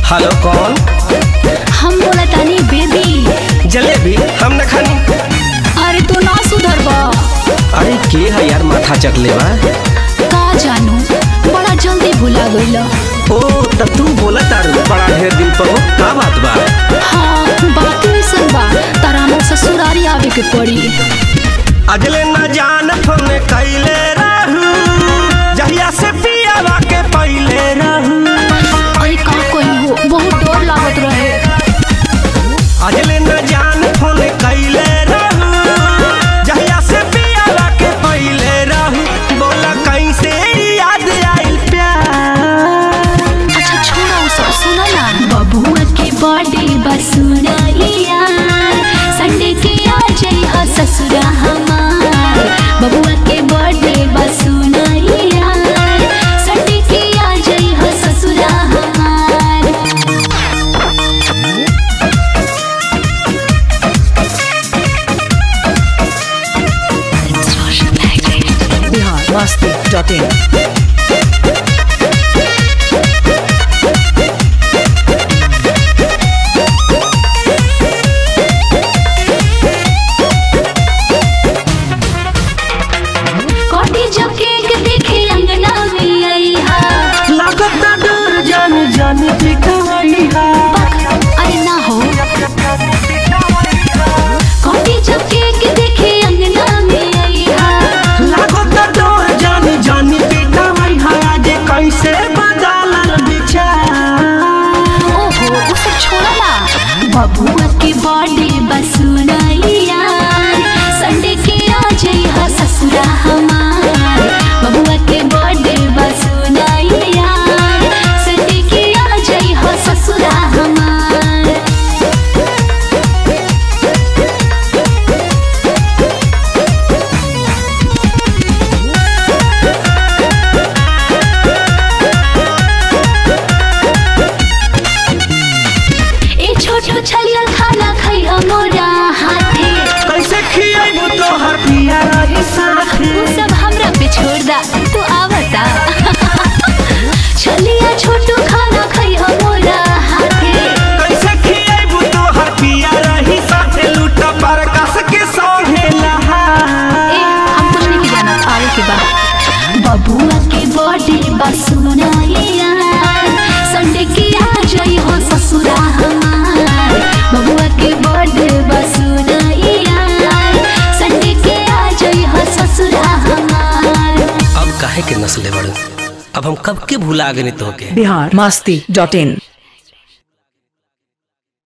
hello कौन हम बोला तानी बेबी जलेबी हम न खानी अरे तू ना सुधर बा अरे के है यार माथा चकले बा का जानू बड़ा जल्दी भुला गइल ओ तब तू बोला तारू बड़ा ढेर दिन पर हो का बात बा हाँ बात ऐसन बा तारा हमर ससुरारी आवे के पड़ी अगले न जान फोन कैले रहू जहिया से पियावा के पहिले रहू अरे का कोई हो बहुत डर लागत रहे अगले न जान फोन कैले रहू जहिया से पियावा के पहिले रहू बोला कैसे याद आइल प्यार अच्छा छोड़ा वो सब सुना ना बबुआ के बर्थडे बस सुनाइया संडे के आ जाई ह ससुरा हमार बबुआ के बर्थडे बस सुनाइया संडे के आ जाई ह ससुरा हमार biharmasti.in कोटी जब केक देखे अंगना में आई हा लागत डर जान जान दिखाई हा अरे ना हो कोटी जब केक देखे अंगना में आई हा लागत डर जान जान दिखाई हा आज कैसे बदलल विचार ओहो वो सब छोड़ा ना बबुआ के बर्थडे बस सुनाइया संडे के आ जाई हा ससुरा हमार बबुआ के बर्थडे बस सुनाइया संडे के आ जाई हा ससुरा हमार ए छोटो छलिया खाना खाई मोरा हाथे कैसे खियाबू तोहर पिया रही साथे तू सब हमरा पे छोड़ दा तू आवता छलिया छोटू खाना खाई मोरा हाथे कैसे खियाबू तोहर पिया रही साथे लूट पर कस के सोहे लहा ए हम कुछ नहीं जाना आगे के बाद बबुआ के बर्थडे बस सुनाइया संडे के आ जाई हो ससुरा हमार बबुआ के बर्थडे बस सुनाइया संडे के आ जाई हो ससुरा हमार अब काहे के नस्ले बड़ू अब हम कब के भुला गए तो के biharmasti.in